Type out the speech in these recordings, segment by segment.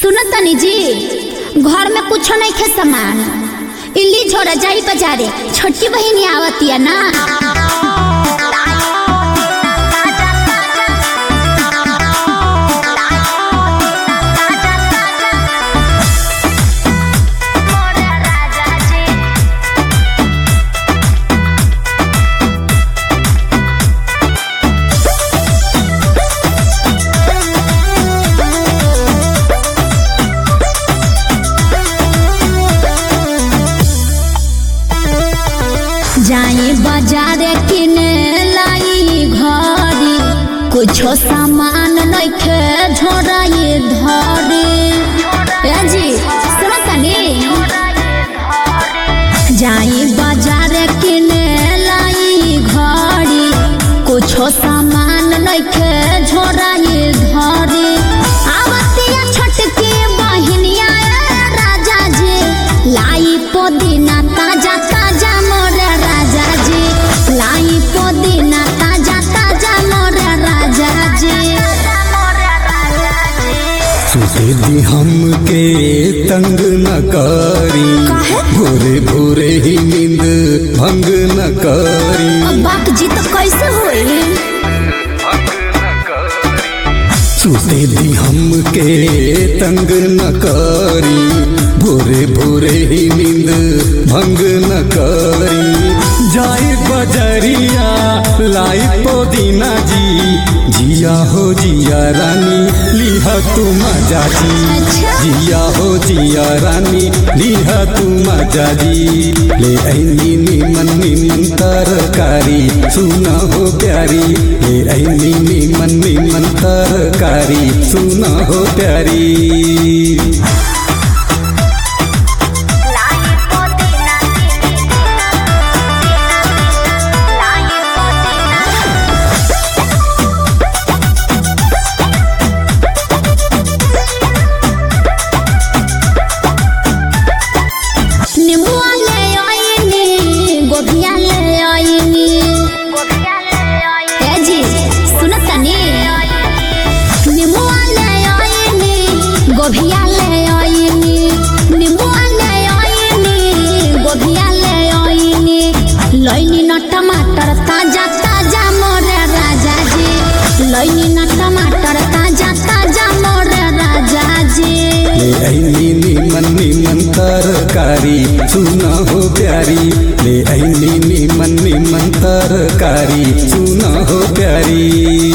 सुनो तनी जी घर में कुछो नहीं खे सामान इल्ली छोड़ा जाई बाजारे छोटी बहिनी आवतिया ना जाई बाजारे किने लाई घरी कुछो सामान नहीं खे झोराई धरी ए जी सुनो तनी जाई बाजारे किने लाई घड़ी कुछो सामान नहीं खे झोराई धरी आवतिया छोटकी बहिनिया ए राजा जी लाई पुदीना ताजा ताजा मोरे राजा जी लाई पुदीना ताजा ताजा मोरे राजा जी सुते दी हमके तंग न करी भोरे भोरे ही नींद भंग न करी अब बाप जी तो कैसे होई सुते दी हमके तंग न करी भोरे भोरे ही नींद भंग न करी जाए बजरिया लाई पुदीना जी जिया हो जिया रानी लिहा तू मजा जी अच्छा। जिया हो जिया रानी लिहा तू मजा जी ले ऐनी निमन निमन तरकारी सुना हो प्यारी ले ऐनी निमन निमन तरकारी सुना हो प्यारी निम्बुआ ले आईनी गोभिया ले आईनी ए जी सुनो तनी निम्बुआ ले आईनी गोभिया ले आईनी निम्बुआ ले आईनी गोभिया ले आईनी लईनी न टमाटर ताजा ताजा मोरे राजा जी लईनी न टमाटर ताजा ताजा मोरे राजा जी ले ऐनी निमन निमन तरकारी सुना हो प्यारी ले ऐनी निमन निमन तरकारी सुना हो प्यारी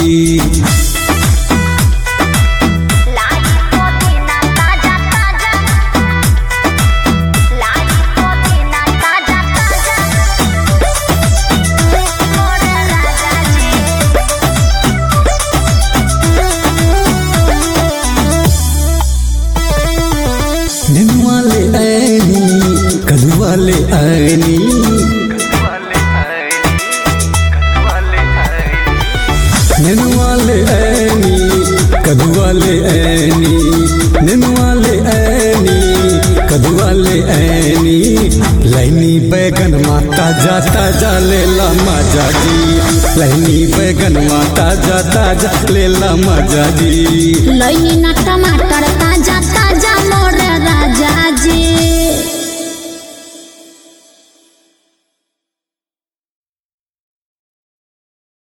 निनुआ ले ऐनी कलुआ ले ऐनी निनुआ ले ऐनी कदुआ ले ऐनी निनुआ ले ऐनी कदुआ ले ऐनी लैनी बैगन माता जा ताजा ले ला मजा जी लैनी बैगन माता जा ताजा ले ला मजा जी लईनी न टमाटर ताजा ताजा